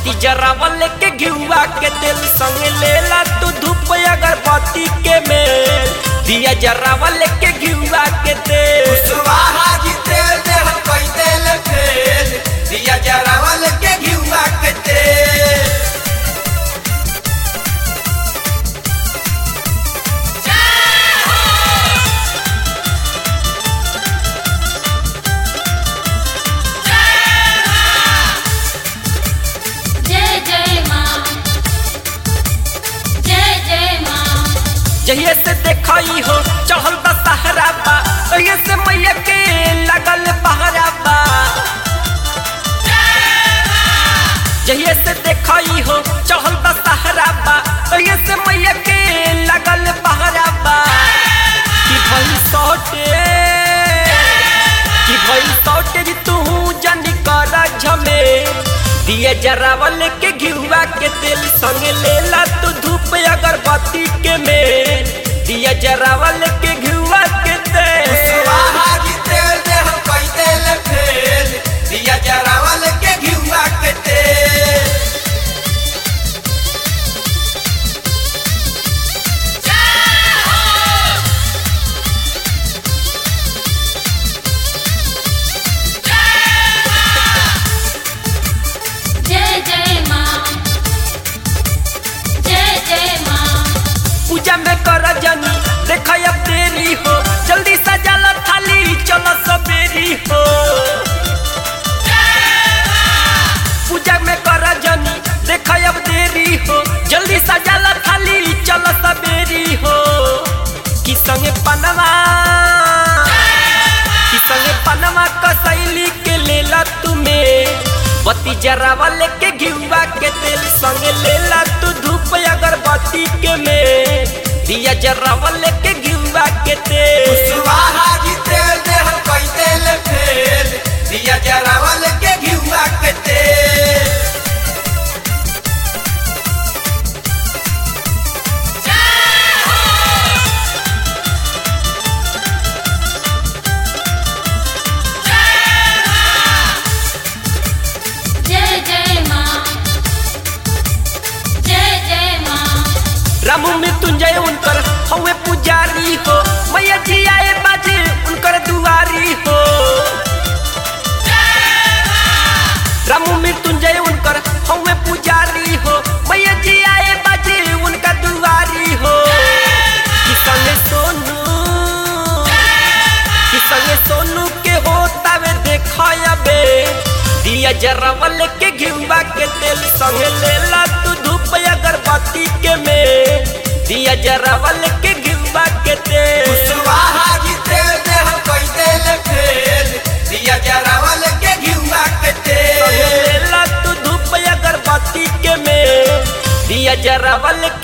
बत्ती जरावल के घिउआ के तेल संग लेला तू धूप अगरबत्ती के मेल दिया जरावल के घिउआ के तेल कुशवाहा जी तेल दे हम कई तेल फेल दिया जरावल के घिउआ के तेल जय जय माँ जय जय माँ जहिए से देखई हो चढ़ल बा सहरा बा तहिए से मैया के लगल पहरा बा जहिए से देखई हो चढ़ल बा सहरा बा तहिए से मैया के लगल पहरा बा कि भई सौटे कि भई सौटे जी तू जनी कर झमे दिए जरावल के घिउआ के तेल संग लेला तू धूप अगरबत्ती के में दिया जरावल के घिउआ के तेल कुशवाहा जी तेल दे हम कई तेल फेल दिया जरावल के घिउआ के तेल जय जय माँ जय जय माँ पूजा में कर जनी देख अब देरी हो जल्दी सजाला थाली चलो सबेरी हो पूजा में कर जनी देख अब देरी हो जल्दी सजाला थाली चलो सबेरी हो कि संगे पनवा कि संगे पनवा कसैली के लेला तुम्हें बत्ती जरावल के घिउआ के तेल संग लेला तू धूप अगरबत्ती के में दिया जरावल के घिउआ के तेल कुशवाहा जी तेल दे हम कई तेल फेल दिया जरावल के घिउआ के तेल जय जय माँ जय जय माँ रामू मृत्युंजय उनकर हवे पुजारी हो मैया जी आए बाजे उनकर दुआरी हो रामू मृत्युंजय उनकर हवे पुजारी हो मैया जी आए बाजे उनका दुआरी हो कि संगे सोनू कि संगे सोनू के होता वे देखबे दिया जरावल के घिउआ के तेल संगे लेला तू धूप अगरबत्ती के में दिया जरावल के घिउआ के तेल कुशवाहा जी तेल दे हम कई तेल फेल दिया जरावल के घिउआ के संगे तेल लेला तू धूप अगरबत्ती के में दिया जरावल